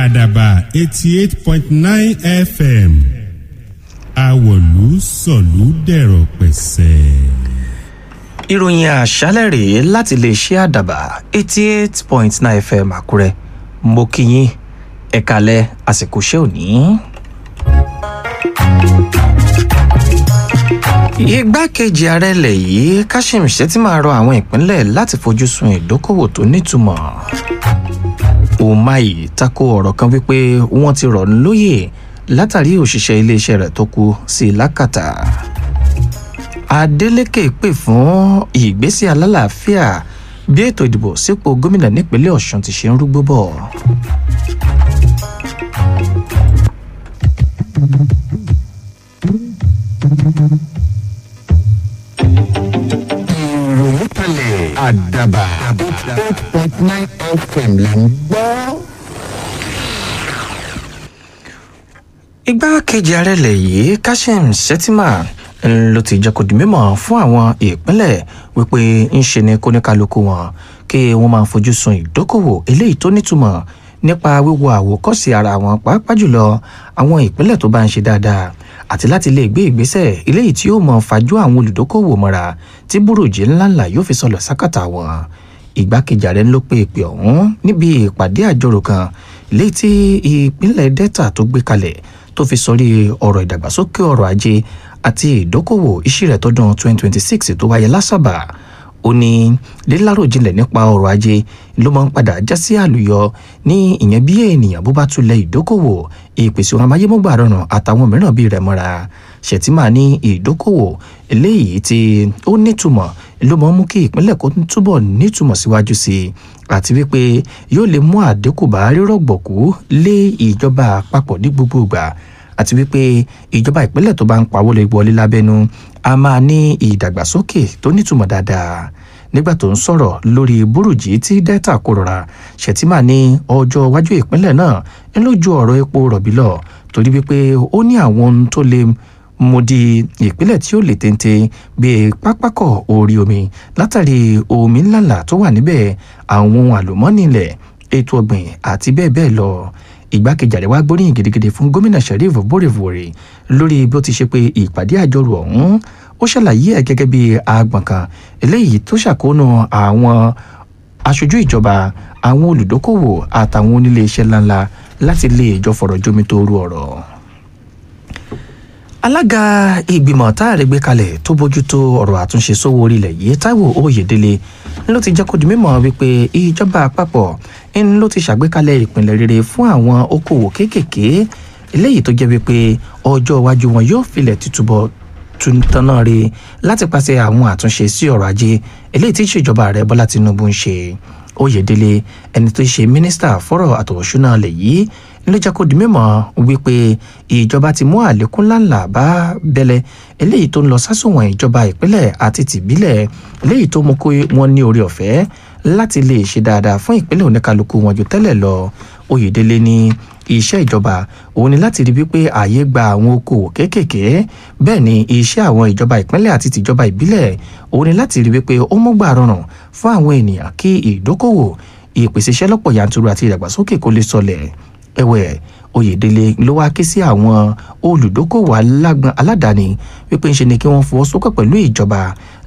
àdàbà eighty eight point nine fm àwọ̀lú sọ̀lú dẹ̀rọ̀ pẹ̀sẹ̀. ìròyìn àṣálẹ̀ rèé láti lè ṣe àdàbà eighty eight point nine fm àkúrẹ́ mo kí yín ẹ̀kalẹ̀ àsìkò iṣẹ́ òní. igbákejì ààrẹ ilẹ̀ yìí kashim shettima rọ àwọn ìpínlẹ̀ láti fojú sun ìdókòwò tó nítumọ̀ umahi tako ọ̀rọ̀ kan wípé wọ́n ti rọ̀ lóyè látàrí òṣìṣẹ́ iléeṣẹ́ rẹ̀ tó kú sí lákàtà adeleke pè fún ìgbésí alálàáfíà bí ètò ìdìbò sípò gómìnà nípínlẹ̀ ọ̀sùn ti ṣe ń rúgbó bọ̀. ìròyìn kalẹ̀ àdàbà eight point nine fm là ń gbọ́. igbákejì ààrẹ ilẹ̀ yìí kashim shettima ló ti jẹ́ kó di mímọ̀ fún àwọn ìpínlẹ̀ wípé ń ṣe ni kóníkálukú wọn kí wọ́n máa fojú sun ìdókòwò eléyìí tó nítumọ̀ nípa wíwo àwòkọ́sí ara wọn pàápàá jùlọ àwọn ìpínlẹ̀ tó bá ń ṣe dáadáa àti láti lè gbé ìgbésẹ̀ eléyìí tí yóò mọ fajú àwọn olùdókòwò mọ́ra tí burújí ńláńlá yóò fi sọlọ sákàtà wọn ìgbákejì ààrẹ ló pe ìpè ọ̀hún níbi ìpàdé àjọrò kan léyìí tí ìpínlẹ̀ delta tó gbé kalẹ̀ tó fi sọrí ọ̀rọ̀ ìdàgbàsókè ọrọ̀ ajé àti ìdókòwò ìṣirẹ̀ tọdún 2026 tó wáyé lásàbà ó ní líláròjinlẹ̀ nípa ọrọ̀ ajé ló máa ń padà já sí àlùyọ ní ìyẹn bí ènìyàn bó bá tulẹ̀ ìdókòwò ìpèsè ohun amáyémọ́gbà rọrùn àtàwọn mìíràn bíi rẹ̀ mọ́ra ṣètìmá ní ìdókòwò eléyìí tí ó nítumọ̀ ló máa ń mú kí ìpínlẹ̀ kó túbọ̀ nítumọ̀ síwájú sí i àti wípé yóò lè mú àdínkù bá rírọ̀gbọ̀kú lé ìjọba àpapọ̀ ní gbogbo ìgbà àti wípé ìjọba ìpínlẹ̀ tó bá ń pawó lè wọlé lábẹ́nu a máa ní ìdàgbàsókè tó nítumọ̀ dáadáa nígbà tó ń sọ̀rọ̀ lórí burújí tí delta kò rọra ṣètìmá ní ọjọ́ iwájú ìpínlẹ̀ náà ń lójú ọ̀rọ̀ epo rọ̀bì lọ torí wípé ó ní àwọn ohun tó lè mo di ìpínlẹ̀ tí ó lè téńté bíi pápákọ̀ orí omi látàrí omi ńláńlá tó wà níbẹ̀ àwọn ohun àlùmọ́ọ́nì ilẹ̀ ètò ọ̀gbìn àti bẹ́ẹ̀ bẹ́ẹ̀ lọ ìgbákejì àríwá gbóríyìn gidigidi fún gómìnà sheriff bórèvòrè lórí bí ó ti ṣe pé ìpàdé àjọrò ọ̀hún ó ṣàlàyé ẹ̀ gẹ́gẹ́ bí agbọ̀n kan eléyìí tó ṣàkóónú àwọn aṣojú ìjọba àwọn olùdókòwò àtàwọn onílé iṣẹ́ ńláńlá láti lè jọ fọ̀rọ̀ jómi tó rú ọ̀rọ̀ alága ìgbìmọ̀ táàrí gbé kalẹ̀ tó bójútó ọ̀rọ̀ àtúnṣe sówó orílẹ̀ yìí taiwo oyèdélé ló ti jẹ́ kó di mímọ̀ wípé ìjọba àpapọ̀ ń ló ti ṣàgbékalẹ̀ ìpìlẹ̀ rere fún àwọn okòwò kéékèèké eléyìí tó jẹ́ wípé ọjọ́ iwájú wọn yóò filẹ̀ títúbọ̀ tanná re láti pàṣẹ àwọn àtúnṣe sí ọrọ̀ ajé eléyìí tí ìṣèjọba rẹ̀ bọ́lá tinubu ń ṣe oyèdélé ẹni tó ṣe mínísítà fọ́rọ̀ àtọ̀wọ̀ṣúná lẹ̀ yìí ló jẹ́ kó di mímọ̀ wípé ìjọba ti mú àlékún ńláńlá bá bẹ́lẹ̀ eléyìí tó ń lọ sásùnwọ̀n ìjọba ìpínlẹ̀ àti tìbílẹ̀ eléyìí tó mú kó wọn ní orí ọ̀fẹ́ láti lè ṣe dáadáa fún ìpínlẹ̀ oníkálukú wọn ju tẹ́lẹ̀ lọ oyèdélé ní iṣẹ́ ìjọba òun ni láti rí wípé ààyè gba àwọn okòwò kéékèèké bẹ́ẹ̀ ni iṣẹ́ àwọn ìjọba ìpínlẹ̀ àti tìjọba ìbílẹ̀ òun ni láti rí wípé ó mú gbà rọrùn fún àwọn ènìyàn kí ìdókòwò ìpèsè iṣẹ́ lọ́pọ̀ yanturu àti ìdàgbàsókè kó lè sọlẹ̀ ẹ̀wẹ̀ oyèdélé ló wá ké sí àwọn olùdókòwò aládàáni wípé ń ṣe ni kí wọ́n fọwọ́sowọ́pọ̀ pẹ̀lú ìjọba